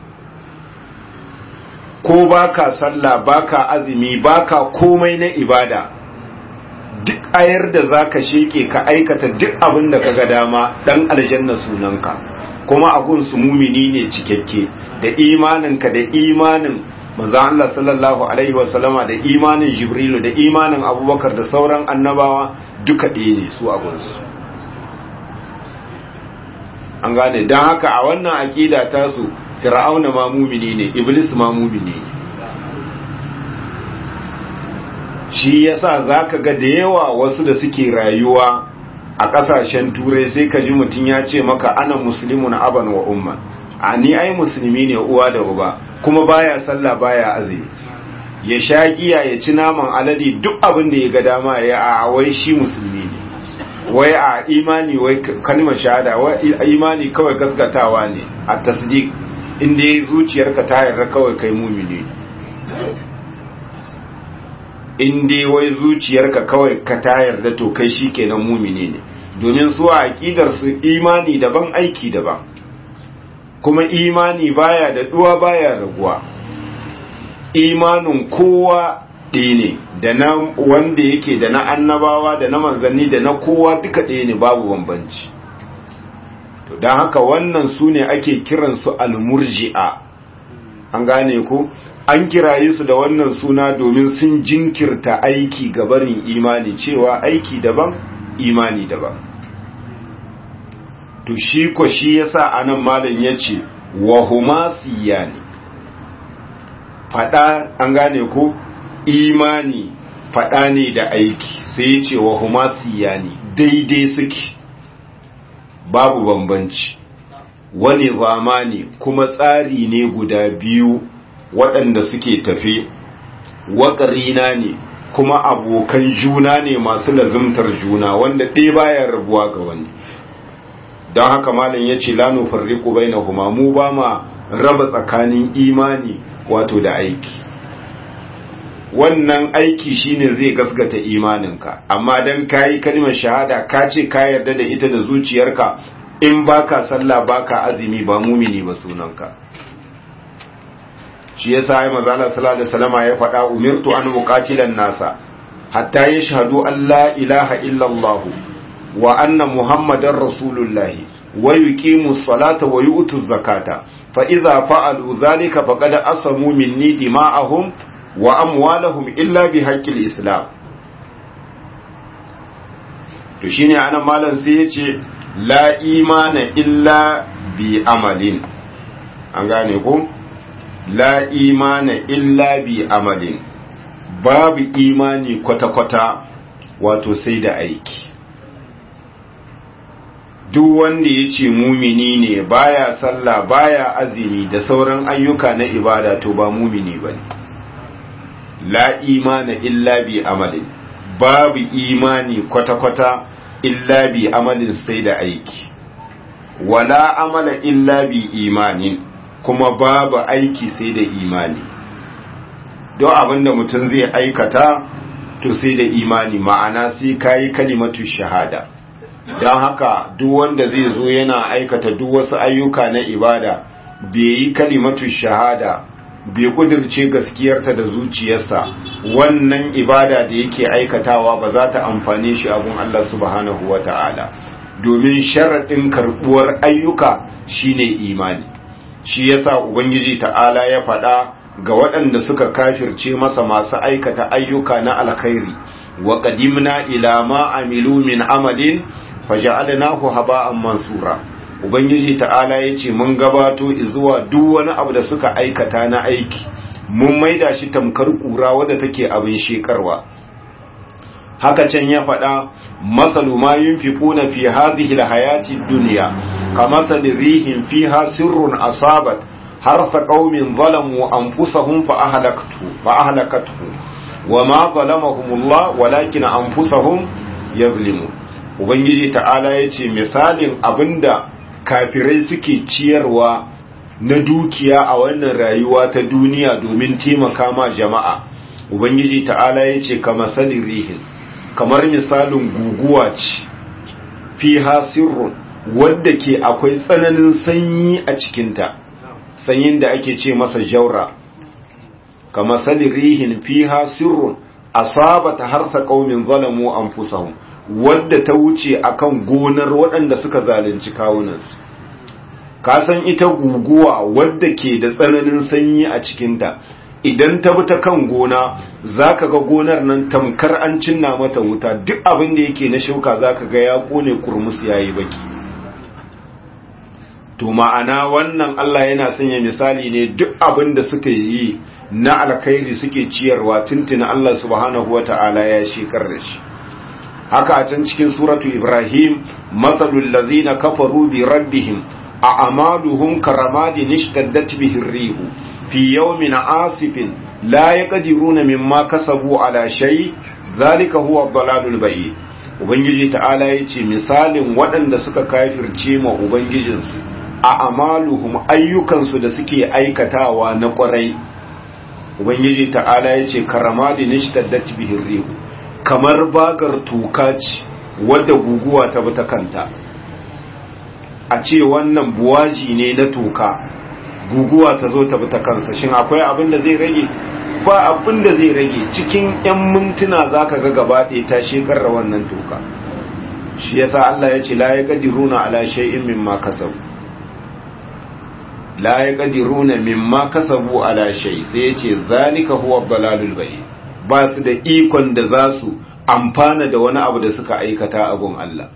S1: ko baka sallah baka azumi baka komai na ibada duk ayar da zaka sheke ka aikata duk abin da kaga dama dan aljanna sunanka kuma agun su mumini ne cikakke da imaninka da imanin manzo Allah sallallahu alaihi wasallama da imanin Jibrilu da imanin Abubakar da sauran annabawa duka ɗaya ne su agun su an gane don haka a wannan aƙida ta su fir'auna ma mumini ne iblis ma mumini ne shi yasa zaka ga da yawa wasu da suke rayuwa a ƙasashen turai sai ka ji mutum ya ce maka ana muslimun aban wa umma a ni ai musulmi ne uwa da uba kuma baya sallah baya azumi ya sha giya ya ci naman alade duk abin da ya ga dama ya a wai shi musulmi ne wai a imani wai kalmar shahada wai imani kawai gaskatawa ne a tasdiq inda ya zuciyarka ta yarda kawai kai mumini inda wai zuciyarka kawai ka ta yarda to kai shikenan mumini ne domin su a aqidar su imani daban aiki daban kuma imani baya da duwa baya raguwa imanin kowa ɗaya ne da na wanda yake da na annabawa da na manzanni da na kowa duka ɗaya ne babu bambanci to don haka wannan su ne ake kiransu almurji'a an gane ku an kiraye su da wannan suna domin sun jinkirta aiki gabarin imani cewa aiki daban imani daban to shi ko shi yasa anan malam yace wa huma siyani fada an gane ku imani faɗa ne da aiki sai ce wa huma siyani daidai suke babu bambanci wani zamani kuma tsari ne guda biyu waɗanda suke tafe waƙarina ne kuma abokan juna ne masu lazimtar juna wanda ɗaya baya rabuwa ga wani don haka malam ya ce lanu farriku bai na huma mu ba ma raba tsakanin imani wato da aiki wannan aiki shine zai gasgata imaninka amma dan kayi kalmar shahada ka ce ka yarda da ita da zuciyarka in baka sallah baka azumi ba mumini ba sunanka shi yasa ai manzo Allah sallallahu alaihi wasallam ya faɗa umirtu an muqatilan nasa hatta yashhadu an la ilaha illa Allah wa anna muhammadar rasulullah wa yuqimu salata wa yu'tu zakata fa idza fa'alu dhalika faqad asamu minni dima'ahum wa amwalahum illa bi haqqil islam to shine anan malam sai yace la imana illa bi amalin an gane ko la imana illa bi amalin babu imani kwata-kwata wato sai da aiki duk wanda ya ce mumini ne baya sallah baya azumi da sauran ayyuka na ibada to ba mumini ba ne la imana illa bi amalin babu imani kwata-kwata illa bi amalin sai da aiki wala amala illa bi imanin kuma babu aiki sai da imani don abinda mutum zai aikata to sai da imani ma'ana sai kayi kalimatu shahada don haka duk wanda zai zo yana aikata duk wasu ayyuka na ibada bai yi kalimatu shahada bai kudirce gaskiyarta da zuciyarsa wannan ibada da yake aikatawa ba za ta amfane shi abun Allah subhanahu wa ta'ala domin sharaɗin karɓuwar ayyuka shine imani shi yasa ubangiji ta'ala ya faɗa ga waɗanda suka kafirce masa masu aikata ayyuka na alkhairi wa qadimna ila ma amilu min amalin faja'alnahu haba'an mansura ubangiji ta'ala yace mun gabato zuwa duk wani abu da suka aikata na aiki mun maida shi tamkar kura wadda take abin shekarwa haka can ya faɗa masalu ma yunfiquna fi hadhihi alhayati dunya kamasali rihin fiha sirrun asabat harfa qaumin zalamu anfusahum fa ahlaktu fa ahlakathu wama zalamahumullah walakin anfusahum yazlimun ubangiji ta'ala yace misalin abinda kafirai suke ciyarwa na dukiya a wannan rayuwa ta duniya domin taimaka ma jama'a ubangiji ta'ala yace kama salin rihin kamar misalin guguwa ce fiha sirrun wadda ke akwai tsananin sanyi a cikinta sanyin da ake ce masa jaura kama salin rihin fiha sirrun asabata harsa qaumin zalamu anfusahum wadda ta wuce akan gonar waɗanda suka zalunci kawunansu ka san ita guguwa wadda ke da tsananin sanyi a cikinta idan ta bi ta kan gona zaka ga gonar nan tamkar an cinna mata wuta duk abin da yake na shuka zaka ga ya kone kurmus yayi baki to ma'ana wannan Allah yana sanya misali ne duk abin da suka yi na alkhairi suke ciyarwa tuntuna Allah subhanahu wata'ala ya shekar da shi haka a can cikin suratu Ibrahim matsalul lazina kafaru bi rabbihim a amaluhum karamadin ishtaddat bihi rihu fi yawmin asifin la yaqdiruna mimma kasabu ala shay zalika huwa ad-dalalul bayyin ubangiji ta'ala yace misalin waɗanda suka kafirce ma ubangijinsu a amaluhum ayyukansu da suke aikatawa na kwarai ubangiji ta'ala yace karamadin ishtaddat bihi rihu kamar bagar tuka ce wadda guguwa ta bi ta kanta a ce wannan buwaji ne na tuka guguwa ta zo ta bi ta kansa shin akwai abin da zai rage ba abin da zai rage cikin 'yan mintuna za ka ga gaba ɗaya ta shekar da wannan tuka shi yasa Allah ya ce la ya ƙadiruna ala shay'in mimma kasabu la ya ƙadiruna mimma kasabu ala shay sai ya ce zalika huwa dalalul bayyin ba su da ikon da za su amfana da wani abu da suka aikata a gun Allah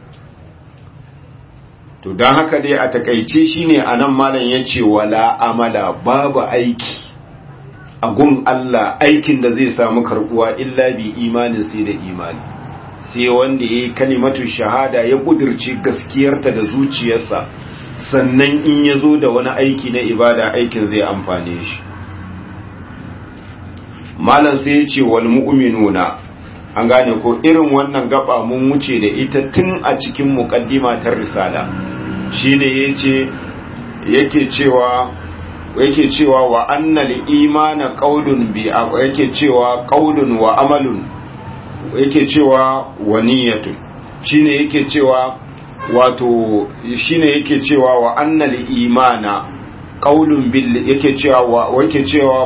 S1: to don haka dai a takaice shine anan malam ya ce wala amala babu aiki a gun Allah aikin da zai samu karbuwa illa bi imanin sai da imani sai wanda ya yi kalimatu shahada ya kudirce gaskiyarta da zuciyarsa sannan in ya zo da wani aiki na ibada aikin zai amfane shi malam sai ya ce wal mu'minuna an gane ko irin wannan gaba mun wuce da ita tun a cikin muqaddima ta risala shine yace yake cewa yake cewa wa annal imana qaulun bi yake cewa qaulun wa amalun yake cewa wa niyyatun shine yake cewa wato shine yake cewa wa annal imana qaulun bil yake cewa wa yake cewa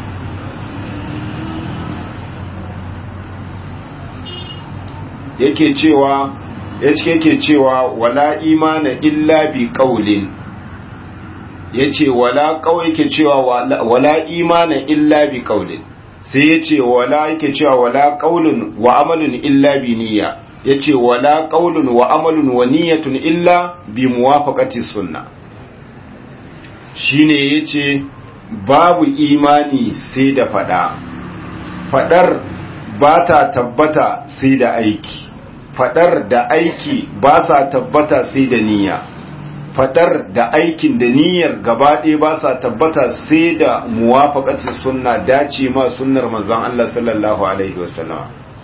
S1: yake cewa yake cewa wala imana illa bi qaulin yace wala qaul yake cewa wala imana illa bi qaulin sai yace wala yake cewa wala qaulun wa amalun illa bi niyya yace wala qaulun wa amalun wa niyyatun illa bi muwafaqati sunnah shine yace babu imani sai da fada fadar ba ta tabbata sai da aiki fadar da aiki ba sa tabbata sai da niyya fadar da aikin da niyyar gaba ɗaya ba sa tabbata sai da muwafaqatin sunna dace ma sunnar manzon Allah sallallahu alaihi wasallam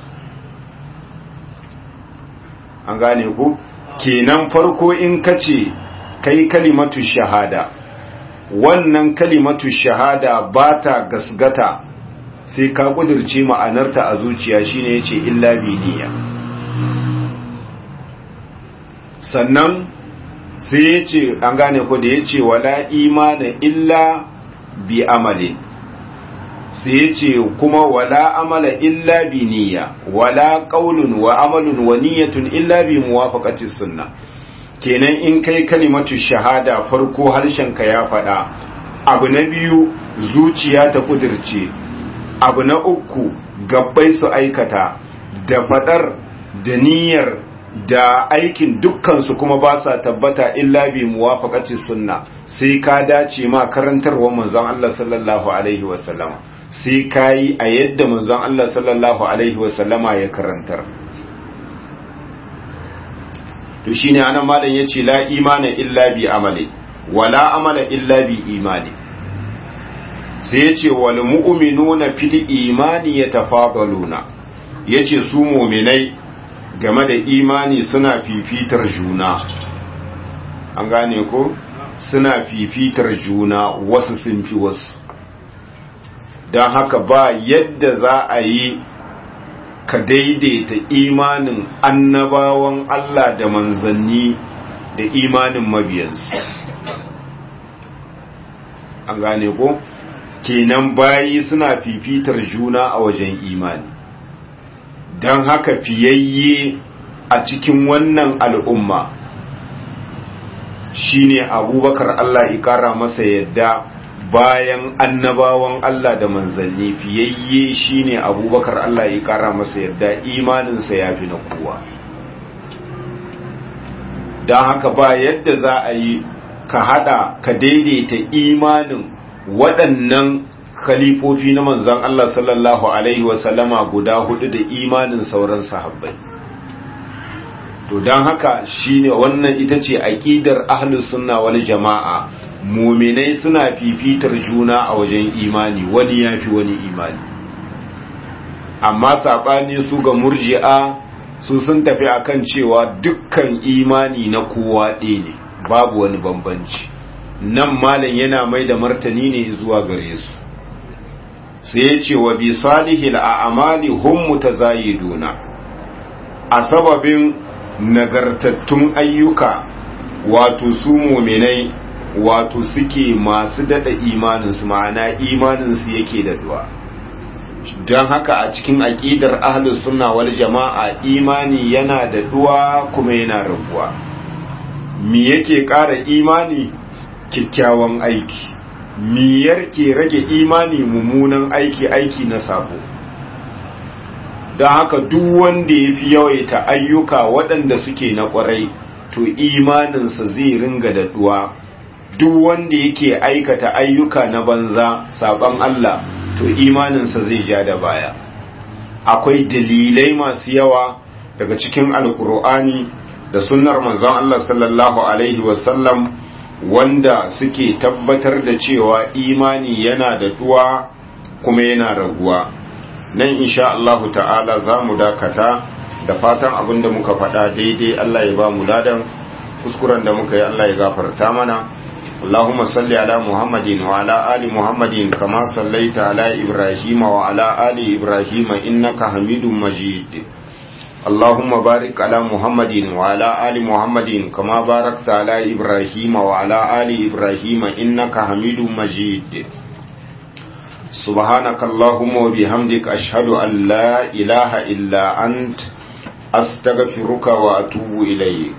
S1: an gane ku kenan farko in kace kai kalimatu shahada wannan kalimatu shahada ba ta gasgata sai ka kudirce ma'anarta a zuciya shine yace illa bi niyya sannan sai yace an gane ko da yace wala imana illa bi amali sai yace kuma wala amala illa bi niyya wala qaulun wa amalun wa niyyatun illa bi muwafaqati sunnah kenan in kai kalimatu shahada farko harshenka ya faɗa abu na biyu zuciya ta kudirce abu na uku gabbai su aikata da faɗar da niyyar da aikin dukkansu kuma ba sa tabbata illa bi muwafaqati sunna sai ka dace ma karantarwar manzon Allah sallallahu alaihi wasallam sai kai a yadda manzon Allah sallallahu alaihi wasallama ya karantar to shine anan malam yace la imana illa bi amali wala amala illa bi imani sai yace wal mu'minuna fil imani yatafadaluna yace su mu'minai game da imani suna fifitar juna an gane ko suna fifitar juna wasu sun fi wasu don haka ba yadda za a yi ka daidaita imanin annabawan Allah da manzanni da imanin mabiyansu an gane ko kenan bayi suna fifitar juna a wajen imani don haka fiyayye a cikin wannan al'umma shine abubakar Allah ikara masa yadda bayan annabawan Allah da manzanni fiyayye shine abubakar Allah ya kara masa yadda imaninsa ya fi na kowa don haka ba yadda za a yi ka hada ka daidaita imanin waɗannan khalifofi na manzan Allah sallallahu Alaihi wasallama guda hudu da imanin sauran sahabbai to don haka shine wannan ita ce aƙidar ahlus sunna wal jama'a muminai suna fifitar juna a wajen imani wani ya fi wani imani amma saɓani su ga murji'a su sun tafi akan cewa dukkan imani na kowa ɗaya ne babu wani bambanci nan malam yana mai da martani ne zuwa gare su sai ya ce wa bi salihil a'amali hum mutazayiduna a sababin nagartattun ayyuka wato su muminai wato suke masu dada imaninsu ma'ana imaninsu yake daɗuwa don haka a cikin aƙidar ahlus sunna wal jama'a imani yana daɗuwa kuma yana rabuwa me yake ƙara imani kyakkyawan aiki miyar ke rage imani mummunan aiki aiki na sabo don haka duk wanda ya fi yawaita ayyuka waɗanda suke na ƙwarai to imaninsa zai ringa daɗuwa duk wanda yake aikata ayyuka na banza saban Allah to imaninsa zai ja da baya akwai dalilai masu yawa daga cikin alkur'ani da sunnar manzon Allah sallallahu alaihi wasallam wanda suke tabbatar da cewa imani yana da duwa kuma yana raguwa nan insha Allah ta'ala za mu dakata da fatan abin da muka faɗa daidai Allah ya ba mu ladan kuskuren da muka yi Allah ya gafarta mana اللهم صل على محمد وعلى آل محمد كما صليت على إبراهيم وعلى آل إبراهيم إنك حميد مجيد اللهم بارك على محمد وعلى آل محمد كما باركت على إبراهيم وعلى آل إبراهيم إنك حميد مجيد سبحانك اللهم وبحمدك أشهد أن لا إله إلا أنت أستغفرك وأتوب إليك